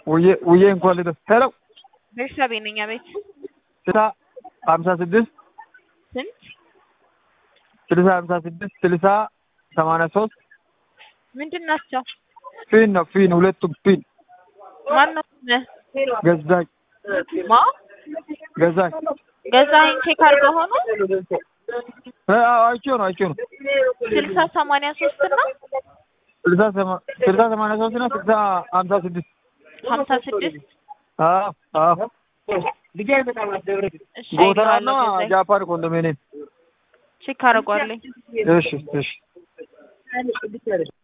ውዬ ውዬ እንኳን ልደስ ሄሎ ቤተሰቤ ነኝ። አቤት ስልሳ ሀምሳ ስድስት ስንት ስልሳ ሀምሳ ስድስት ስልሳ ሰማንያ ሶስት ምንድን ናቸው? ፊን ነው ፊን ሁለቱም ፊን ማን ነው ስምህ? ገዛኝ ማ ገዛኝ ገዛኸኝ ቼክ አድርገው ሆኖ እ አዎ አይቼው ነው አይቼው ነው ስልሳ ሰማንያ ሶስት እና ስልሳ ሰማ- ስልሳ ሰማንያ ሶስት እና ስልሳ ሀምሳ ስድስት ሀምሳ ስድስት አዎ አዎ እሺ ጎተራና አይቼዋለሁ። ገዛኸኝ ጃፓን ኮንዶሚኒየም ቼክ አደርገዋለሁ። እሺ እሺ